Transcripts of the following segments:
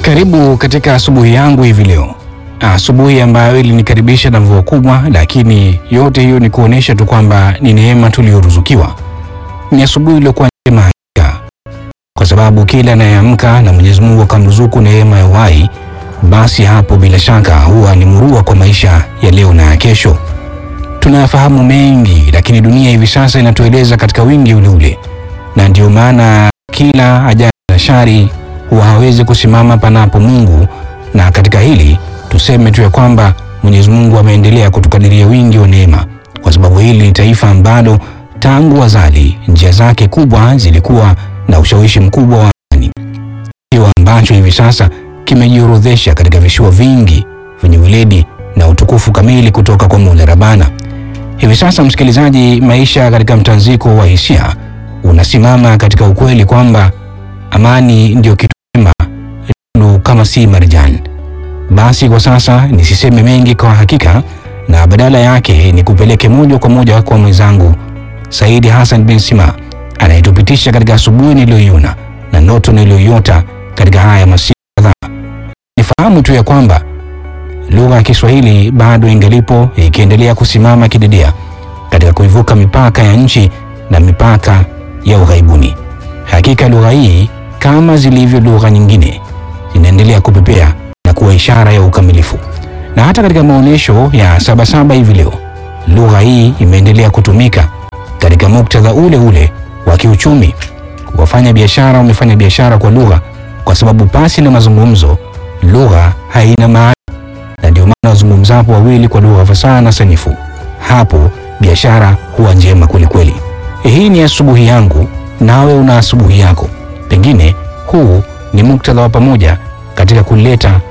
Karibu katika asubuhi yangu hivi leo, asubuhi ambayo ilinikaribisha na mvua kubwa, lakini yote hiyo ni kuonesha tu kwamba ni neema tuliyoruzukiwa. Ni asubuhi iliyokuwa njema hakika, kwa sababu kila anayeamka na Mwenyezi Mungu akamruzuku neema ya uhai, basi hapo bila shaka huwa ni murua kwa maisha ya leo na ya kesho. Tunayafahamu mengi, lakini dunia hivi sasa inatueleza katika wingi ule ule, na ndio maana kila ajali na shari huwa hawezi kusimama panapo Mungu. Na katika hili tuseme tu ya kwamba Mwenyezi Mungu ameendelea kutukadiria wingi wa neema, kwa sababu hili ni taifa ambalo tangu azali njia zake kubwa zilikuwa na ushawishi mkubwa wa amani, kisiwa ambacho hivi sasa kimejiorodhesha katika visiwa vingi vyenye weledi na utukufu kamili kutoka kwa Mola Rabbana. Hivi sasa, msikilizaji, maisha katika mtanziko wa hisia unasimama katika ukweli kwamba amani ndio kitu chema lulu kama si marjan. Basi kwa sasa nisiseme mengi kwa hakika, na badala yake ni kupeleke moja kwa moja kwa mwenzangu Saidi Hassan bin Sima anayetupitisha katika asubuhi niliyoiona na ndoto niliyoiota katika haya masiku kadhaa. Nifahamu tu ya kwamba lugha ya Kiswahili bado ingalipo ikiendelea kusimama kidedea katika kuivuka mipaka ya nchi na mipaka ya ughaibuni. Hakika lugha hii kama zilivyo lugha nyingine zinaendelea kupepea na kuwa ishara ya ukamilifu, na hata katika maonyesho ya Sabasaba hivi leo lugha hii imeendelea kutumika katika muktadha ule ule wa kiuchumi. Wafanya biashara wamefanya biashara kwa lugha, kwa sababu pasi na mazungumzo lugha haina maana, na ndio maana wazungumzapo wawili kwa lugha fasaha na sanifu, hapo biashara huwa njema kwelikweli. Hii ni asubuhi yangu, nawe una asubuhi yako. Pengine huu ni muktadha wa pamoja katika kuleta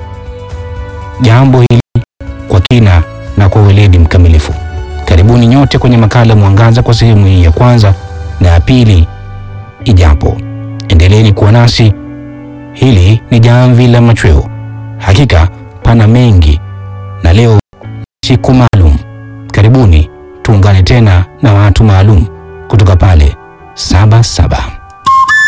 jambo hili kwa kina na kwa weledi mkamilifu. Karibuni nyote kwenye makala Mwangaza kwa sehemu hii ya kwanza na ya pili ijapo. Endeleeni kuwa nasi, hili ni jamvi la machweo. Hakika pana mengi, na leo siku maalum. Karibuni tuungane tena na watu maalum kutoka pale Sabasaba.